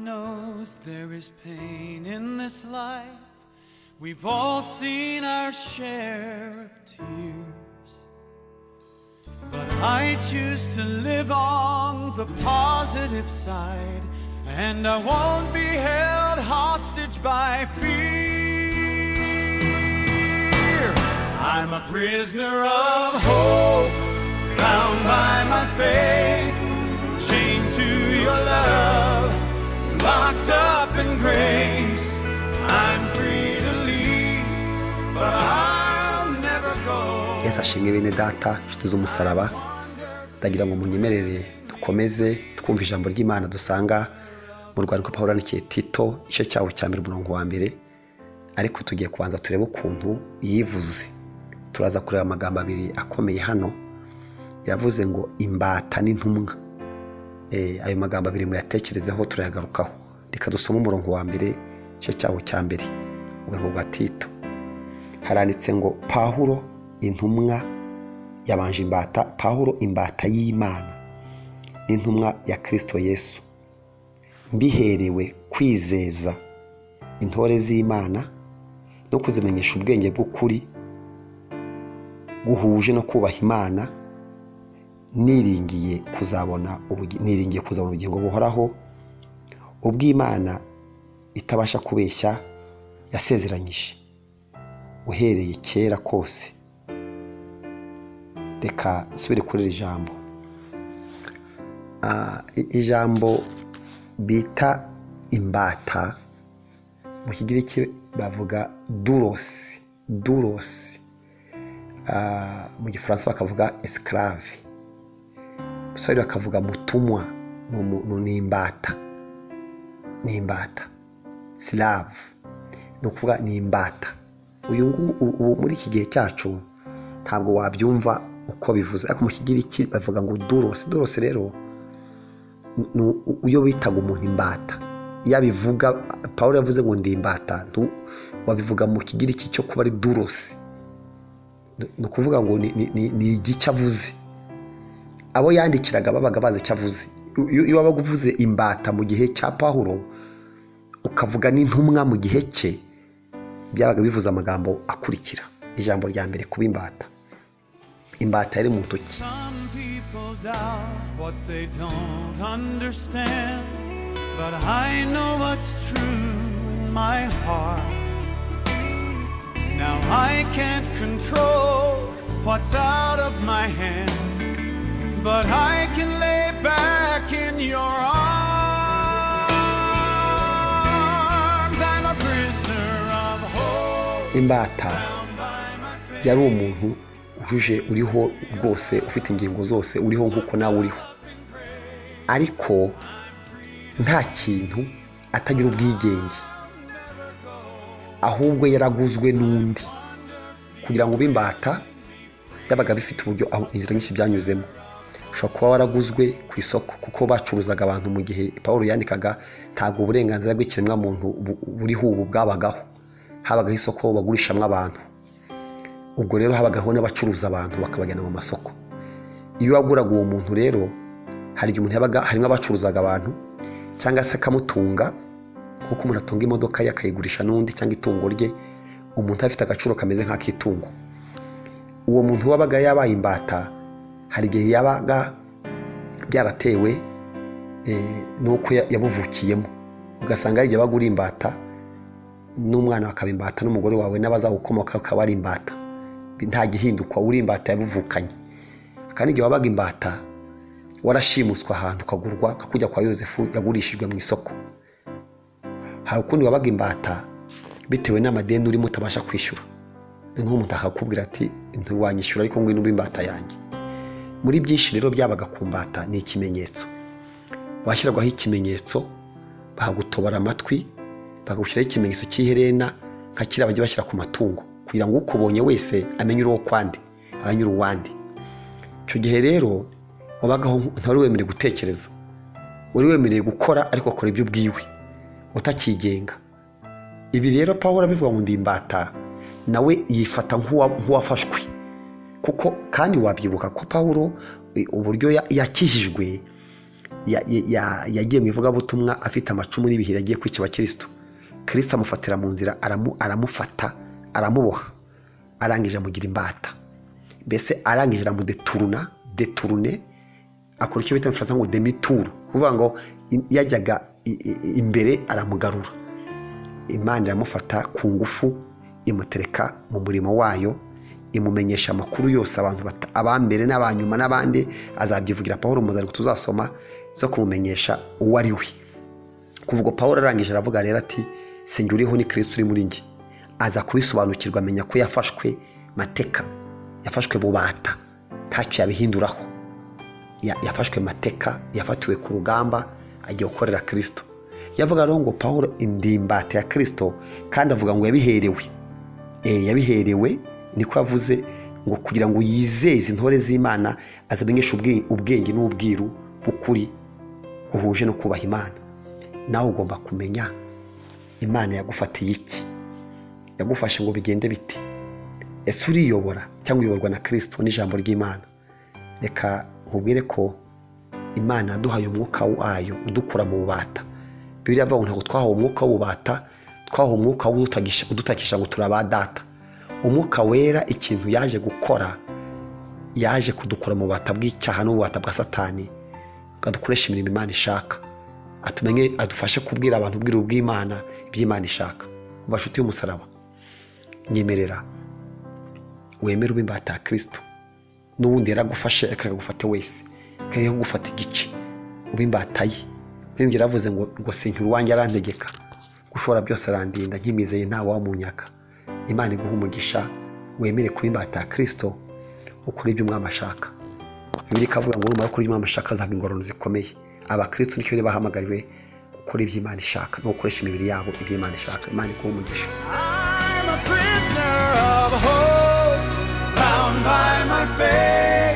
Cause there is pain in this life. We've all seen our share of tears. But I choose to live on the positive side. And I won't be held hostage by fear. I'm a prisoner of hope, bound by my faith, chained to your love locked up in grace. I'm free to leave, but I'll never go. yesu ashimwe bene data inshuti z'umusaraba ndagira ngo munyemerere dukomeze twumva ijambo ry'imana dusanga mu rwandiko paul yandikiye tito igice cyawo cya mbere umurongo wa mbere ariko tugiye kubanza turebe ukuntu yivuze turaza kureba amagambo abiri akomeye hano yavuze ngo imbata n'intumwa Eh, ayo magambo abiri muyatekerezeho turayagarukaho reka dusome umurongo wa mbere igice cyawo cya mbere umurongo wa tito haranditse ngo pahuro intumwa yabanje imbata pahuro imbata y'imana n'intumwa ya kirisito yesu mbiherewe kwizeza intore z'imana no kuzimenyesha ubwenge bw'ukuri guhuje no kubaha imana niringiye kuzabona ubugi- niringiye kuzabona ubugingo buhoraho ubw'imana itabasha kubeshya yasezeranyije uhereye kera kose reka nsubire kuri iri jambo Ah, i- ijambo bita imbata mu kigiriki bavuga durosi durosi Ah, mu gifaransa bakavuga esclave musore bakavuga mutumwa ni umu- ni- ni imbata ni imbata slave ni ukuvuga ni imbata uyu ngu- u- ubu muri iki gihe cyacu ntabwo wabyumva uko bivuze ariko mu kigiriki bavuga ngo durosi durosi rero ni- ni u- uyo bitaga umuntu imbata iyo abivuga paul yavuze ngo ndi imbata ntu- wabivuga mu kigiriki cyo kuba ari durosi Ni- ni ukuvuga ngo ni- ni- ni ni igice avuze abo yandikiraga babaga bazi icyo avuze iyo iyo wabaga uvuze imbata mu gihe cya pahuro ukavuga n'intumwa mu gihe cye byabaga bivuze amagambo akurikira ijambo rya mbere kuba imbata imbata yari mu ntoki Some people doubt what they don't understand. But I know what's true in my heart. Now I can't control what's out of my hands. But I can lay back in your arms. I'm a prisoner of hope. imbata yari umuntu uje uriho rwose ufite ingingo zose uriho nk'uko nawe uriho ariko nta kintu atagira ubwigenge ahubwo yaraguzwe n'undi kugira ngo ube imbata yabaga bifite uburyo aho inzira nyinshi byanyuzemo ushobora kuba waraguzwe ku isoko kuko bacuruzaga abantu mu gihe paul yandikaga ntabwo uburenganzira bw'ikiremwamuntu bu- buriho ubu bwabagaho habagaho isoko bagurishamo abantu ubwo rero habagaho n'abacuruza abantu bakabajyana mu masoko iyo waguraga uwo muntu rero hari igihe umuntu yabaga harimo abacuruzaga abantu cyangwa se akamutunga nk'uko umuntu atunga imodoka ye akayigurisha n'undi cyangwa itungo rye umuntu afite agaciro kameze nk'ak'itungo uwo muntu wabaga yabaye imbata hari igihe yabaga byaratewe eh, n'uko ya- yabuvukiyemo ugasanga hari igihe bagura imbata n'umwana wakaba imbata n'umugore wawe n'abazawukomoka ukaba ari imbata nta gihindukwa uri imbata yabivukanye kandi igihe wabaga imbata warashimuswe ahantu ukagurwa kakujya kwa yosefu yagurishijwe mu isoko hari ukundi wabaga imbata bitewe n'amadeni urimo utabasha kwishyura noneho umuntu akakubwira ati ntiwanyishyura ariko ngwino ube imbata yanjye muri byinshi rero byabaga ku mbata ni ikimenyetso bashyiragaho ikimenyetso bakagutobora amatwi bakagushyiraho ikimenyetso cy'iherena nka kiriya bajya bashyira ku matungo kugira ngo ukubonye wese amenye uri uwo kwandi amenye uri uwandi icyo gihe rero wabagaho ntari wemerewe gutekereza wari wemerewe gukora ariko akora ibyo ubwiwe utakigenga ibi rero paul abivuga ngo ndi imbata nawe yifata nk'uwa- nk'uwafashwe kuko kandi wabyibuka ko paul eh, uburyo ya- yakijijwe ya- ya- ya- yagiye mu ivugabutumwa afite amacumu n'ibihiri yagiye kwica abakirisitu kirisita amufatira mu nzira aramu- aramufata aramuboha arangije amugira imbata mbese arangije aramudeturuna deturune akora icyo bita mu gifaransa ngo demituru kuvuga ngo i- yajyaga i- i- imbere aramugarura imana iramufata ku ngufu imutereka mu murimo wayo imumenyesha amakuru yose abantu bata- abambere n'abanyuma n'abandi azabyivugira pawuro mu zandiko tuzasoma zo kumumenyesha uwo ari we kuva ubwo pawuro arangije aravuga rero ati sinjye uriho ni kirisiti uri muri njye aza kubisobanukirwa amenya ko yafashwe mateka yafashwe bubata ntacyo yabihinduraho ya- yafashwe mateka yafatiwe ku rugamba agiye gukorera kirisito yavuga rero ngo paul indimbata ya kirisito kandi avuga ngo yabiherewe Eh, yabiherewe niko yavuze ngo kugira ngo yizeze intore z'imana azamenyeshe ubwe- ubwenge n'ubwiru bw'ukuri buhuje no kubaha imana nawe ugomba kumenya imana yagufatiye iki yagufashe ngo bigende bite ese uriyobora cyangwa uyoborwa na kirisito n'ijambo ry'imana reka nkubwire ko imana yaduhaye umwuka wayo udukura mu bubata biriya avuga ngo ntabwo twahawe umwuka w'ububata twahawe umwuka w'udutakisha udutakisha ngo turi abadata umwuka wera ikintu yaje gukora yaje kudukura mu bubata bw'icyaha n'ububata bwa satani ngo adukoreshe imirimo imana ishaka atumenye adufashe kubwira abantu ubwiru bw'imana iby'imana ishaka mu bashuti y'umusaraba nyemerera wemere ube imbata ya kirisito n'ubundi yaragufashe reka agufate wese kariho kugufata igice uba imbata ye yongera aravuze ngo ngo sinkira uwanjye arantegeka gushobora byose arandinda nk'imizeye ntawe wamunyaka imana iguha umugisha wemere kuba imbata ya kirisito ukora ibyo umwami ashaka bibiri ikavuga ngo numara gukora ibyo umwami ashaka azaba ingororano zikomeye abakristo nicyo rero bahamagariwe gukora ibyo imana ishaka no gukoresha imibiri yabo ibyo imana ishaka imana iguha umugisha I'm a prisoner of hope, bound by my faith.